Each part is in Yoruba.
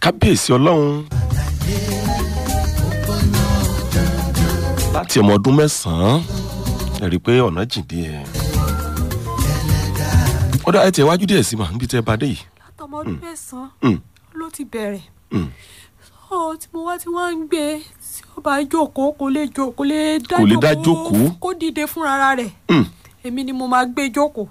kábíyèsí ọlọ́run láti ọmọ ọdún mẹ́sàn-án ẹ rí i pé ọ̀nà jìn díẹ̀ ó dá ẹ tẹ̀ wájú díẹ̀ sí mà níbi tẹ́ ẹ bá dé yìí látọmọ ọdún mẹ́sàn-án Mm, ló ti bẹ̀rẹ̀ mm. so tí mo wá tí wọ́n ń gbé tí ó bá jókòó kò lè jókòó kò lè dá Kò lè dá jókòó. kó dìde fúnra rẹ̀ Mm. èmi ni mo máa gbé jókòó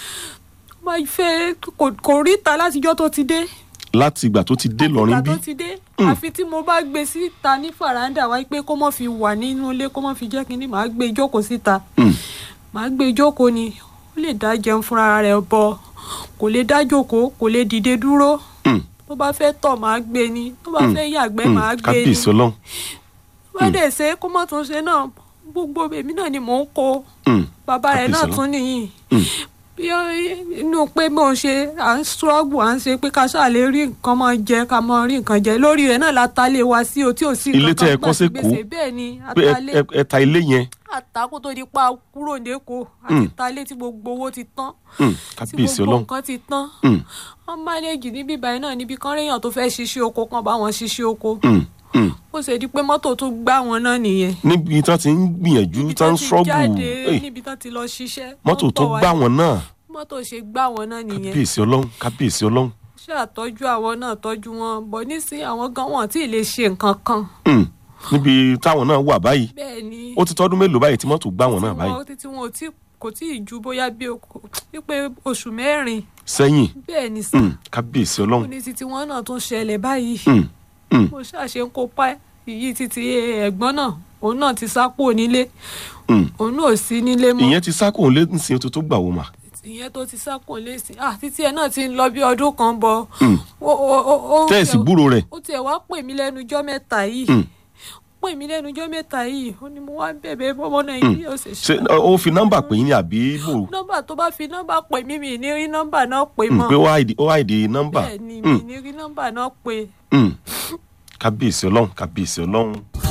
ó máa fẹ́ kò- kò ríta látijọ́ tó ti dé láti ìgbà tó ti dé lọ́rin ìgbà bí tó ti dé àfi tí mo bá gbé síta ní fàràǹdà wáyé pé kó mọ̀ fi wà nínú ilé kó mọ̀ fi jẹ́ kínní màá gbé jókòó síta Mm, màá gbé jókòó ni ó lè dá jẹun fúnra rẹ̀ bọ̀ kò lè dá jókòó kò lè dìde dúró mm, tó bá fẹ́ tọ̀ màá gbé ni tó bá Mm. fẹ́ yàgbẹ́ mm. màá gbé ni kábíyèsí ọlọ́run tó bá dẹ̀ ṣe kó mọ̀ tún ṣe náà gbogbo èmi náà ni mò ń kó Mm, bàbá rẹ̀ náà Kábíyèsí tún nìyí mm. bí ó inú pé bó ń ṣe à ń ṣọ́ọ̀bù à ń ṣe pé ká ṣáà lè rí nǹkan máa jẹ ká máa rí nǹkan jẹ lórí rẹ̀ náà la ta lé wa sí o tí ò sí Ilé nǹkan tẹ́ ẹ kan kọ́ gbà sí s'Ékòó? gbèsè bẹ́ẹ̀ ni pé ẹ- atalé ẹ- ẹ ta ilé yẹn àtàkùn tó di pa kúrò lẹ́kọ̀ọ́ àti talé tí gbogbo owó ti tán Mm, tí kábíyèsí gbogbo ọlọ́run nǹkan ti tán Mm, wọ́n mánéèjì níbí báyìí náà níbi kan réèyàn tó fẹ́ ṣiṣẹ́ oko kan bá wọn ṣiṣẹ́ oko mm, mm. ó ṣe di pé mọ́tò tún gbá wọn náà nìyẹn níbi tí wọ́n ti ń gbìyànjú níbi tí wọ́n ń ti ṣọ́ọ̀bù jáde Ey, níbi tán ti lọ ṣiṣẹ́ mọ́tò wọ́n tó bọ̀ wá gbá ní- wọn náà mọ́tò ṣe gbá wọn náà nìyẹn kábíyèsí ọlọ́run kábíyèsí ọlọ́run ṣé àtọ́jú àwọn náà tọ́jú wọn bọ̀ nísìnyí àwọn gan wọn tí ì lè ṣe nǹkan kan Mm, níbi táwọn náà wà báyìí bẹ́ẹ̀ ni ó ti tọ́dún mélòó báyìí tí mọ́tò gbá wọn náà tí báyìí wọn- títí wọn ò tí kò tí ì ju bóyá bí oko- wípé oṣù mẹ́rin sẹ́yìn bẹ́ẹ̀ ni sà Mm, kábíyèsí ó ọlọ́run ní títí wọn náà tún ṣẹlẹ̀ báyìí Mm, mm, mo ṣàṣe ń kópa ìyí títí ẹ̀gbọ́n náà òun náà ti sá kúrò nílé mm. òun náà ò sí nílé mọ́ ìyẹn ti sákòó lé nísìnyí tó tó gbà wọ́n mà ìyẹn tó ti sá kúrò lẹ́sìn ah títí ẹ̀ náà ti ń lọ bí ọdún kan bọ̀ Mm. ó- ó- ó- ó tẹ́ẹ̀sì tiẹ̀- gbúrò rẹ̀ ó tiẹ̀ wá pè mí lẹ́nu ijọ́ mẹ́ta yìí Mm. pè mí lẹ́nu ijọ́ mẹ́ta yìí ó ní mo wá bẹ̀bẹ̀ bọ́mọ nàìjíríà ó sì ṣe ó fi nọ́mbà pè yín ní àbí bò nọ́mbà tó bá fi nọ́mbà pè mí mi ní rí nọ́mbà náà pè Mm, mọ́ pé ó àìdí ó àìdí nọ́mbà bẹ́ẹ̀ ni mi ní rí nọ́mbà náà pè Mm. kábíyèsí ọlọ́run kábíyèsí ọlọ́run